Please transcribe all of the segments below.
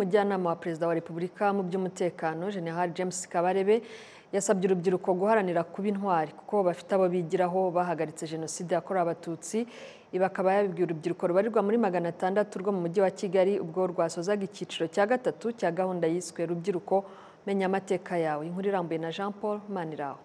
umujyanama wa perezida wa repubulika mu by'umutekano jenerali james kabarebe yasabye urubyiruko guharanira kuba intwari kuko bafite abo bigiraho bahagaritse jenoside yakorewe abatutsi ibi akaba yabibwiye urubyiruko rubarirwa muri magana atandatu rwo mu mujyi wa kigali ubwo rwasozaga icyiciro cya gatatu cya gahunda yiswe rubyiruko menya amateka yawe inkuru irambuye na jean paul maniraho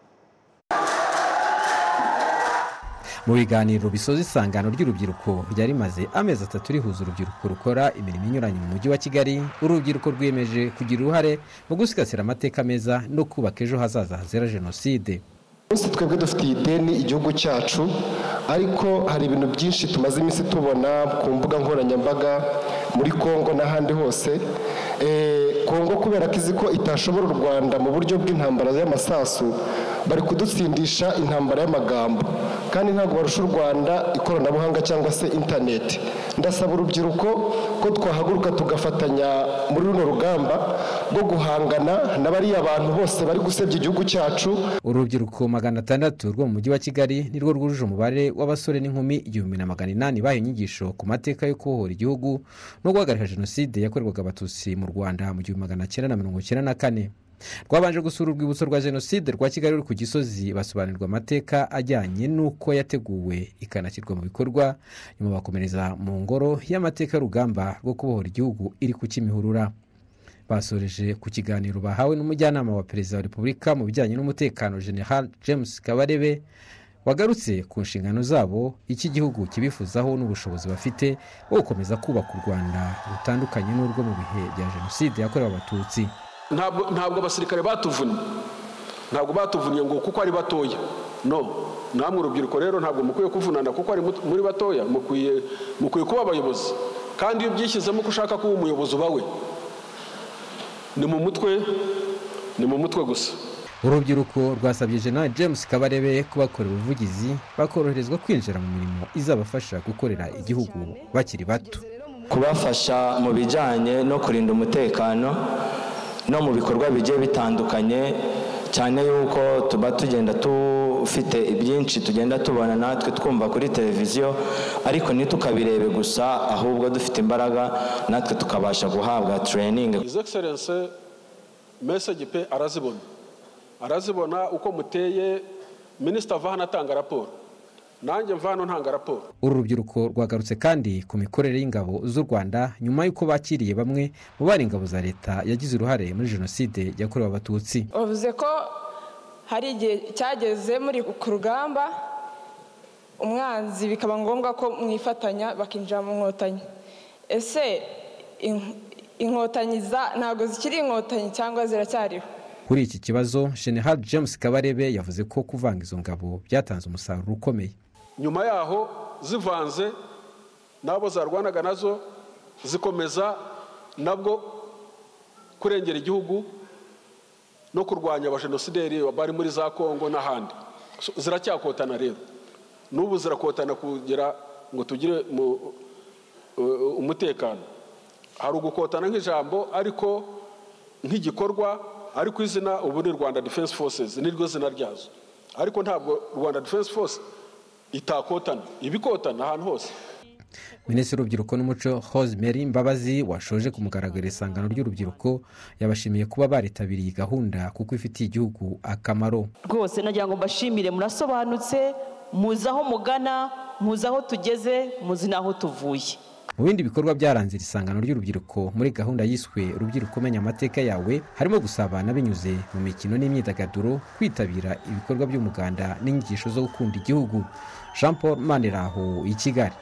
mu biganiro bisoza isangano ry'urubyiruko ryari rimaze amezi atatu rihuza urubyiruko rukora imirimo inyuranye mu mujyi wa kigali urubyiruko rwiyemeje kugira uruhare mu gusigasira amateka meza no kubaka ejo hazaza hazira jenoside umunsi twebwe dufitiye ideni igihugu cyacu ariko hari ibintu byinshi tumaze iminsi tubona ku mbuga nkoranyambaga muri congo n'ahandi hose congo kubera ko izi ko itashobora u rwanda mu buryo bw'intambara y'amasasu bari kudutsindisha intambara y'amagambo kandi ntabwo barusha u rwanda ikoranabuhanga cyangwa se interineti ndasaba urubyiruko ko twahaguruka tugafatanya muri runo rugamba rwo guhangana na bariya bantu bose bari gusebya igihugu cyacu urubyiruko magana atandatu rwo mu mujyi wa kigali nirwo rwujuje umubare w'abasore n'inkumi igihumbi na magana inani bahawe inyigisho ku mateka yo kubohora igihugu no guhagarika jenoside yakorerwaga abatutsi mu rwanda mu gihumbi magana cyenda na mirongo icyenda na kane rwabanje gusura urwibutso rwa jenoside rwa kigali ruri ku gisozi basobanurirwa amateka ajyanye n'uko yateguwe ikanashyirwa mu bikorwa nyuma bakomereza mu ngoro y'amateka y'urugamba rwo kubohora igihugu iri ku kimihurura basoreje ku kiganiro bahawe n'umujyanama wa perezida wa repubulika mu bijyanye n'umutekano general james kabarebe wagarutse ku nshingano zabo iki gihugu kibifuzaho n'ubushobozi bafite bwo gukomeza kubaka u rwanda rutandukanye n'urwo mu bihe bya jenoside yakorewe abatutsi ntabwo abasirikare batuvunnye ntabwo batuvunnye ngo kuko ari batoya no namwe urubyiruko rero ntabwo mukwiye kuvunana kuko ari muri batoya mukwiye kuba abayobozi kandi iyo ubyishyizemo ko ushaka kuba umuyobozi uba we ni mu mutwe ni mu mutwe gusa urubyiruko rwasabye jenali james kabarebe kubakorera ubuvugizi bakoroherezwa kwinjira mu mirimo izabafasha gukorera igihugu bakiri bato kubafasha mu bijyanye no kurinda umutekano no mu bikorwa bigiye bitandukanye cyane yuko tuba tugenda dufite ibyinshi tugenda tubona natwe twumva kuri televiziyo ariko ntitukabirebe gusa ahubwo dufite imbaraga natwe tukabasha guhabwa tureyiningi izi egiserense mesegi pe arazibona arazibona uko muteye minisita ava hano atanga raporo nanjye mva hano ntanga raporo uru rubyiruko rwagarutse kandi ku mikorere y'ingabo z'u rwanda nyuma y'uko bakiriye bamwe mu bari ingabo za leta yagize uruhare muri jenoside yakorewe abatutsi bavuze ko hari igihe cyageze muri ku rugamba umwanzi bikaba ngombwa ko mwifatanya bakinjira mu nkotanyi ese inkotanyi ntabwo zikiri inkotanyi cyangwa ziracyariho kuri iki kibazo general james kabarebe yavuze ko kuvanga izo ngabo byatanze umusaruro ukomeye nyuma yaho zivanze n'abo zarwanaga nazo zikomeza nabwo kurengera igihugu no kurwanya abajenosideri bari muri za kongo n'ahandi ziracyakotana rero n'ubu zirakotana kugira ngo tugire umutekano hari ugukotana nk'ijambo ariko nk'igikorwa ariko izina ubu ni rwanda defense forces niryo zina ryazo ariko ntabwo rwanda defense force itakotana ibikotana ahantu hose minisitiri w'urubyiruko n'umuco Rosemary mbabazi washoje ku mugaragaro isangano ry'urubyiruko yabashimiye kuba baritabiriye gahunda kuko ifitiye igihugu akamaro rwose nagira ngo mbashimire murasobanutse muzi aho mugana muzi aho tugeze muzi n'aho tuvuye mu bindi bikorwa byaranze iri sangano ry'urubyiruko muri gahunda yiswe urubyiruko umenya amateka yawe harimo gusabana binyuze mu mikino n'imyidagaduro kwitabira ibikorwa by'umuganda n'inyigisho zo gukunda igihugu jean paul maniraho i kigali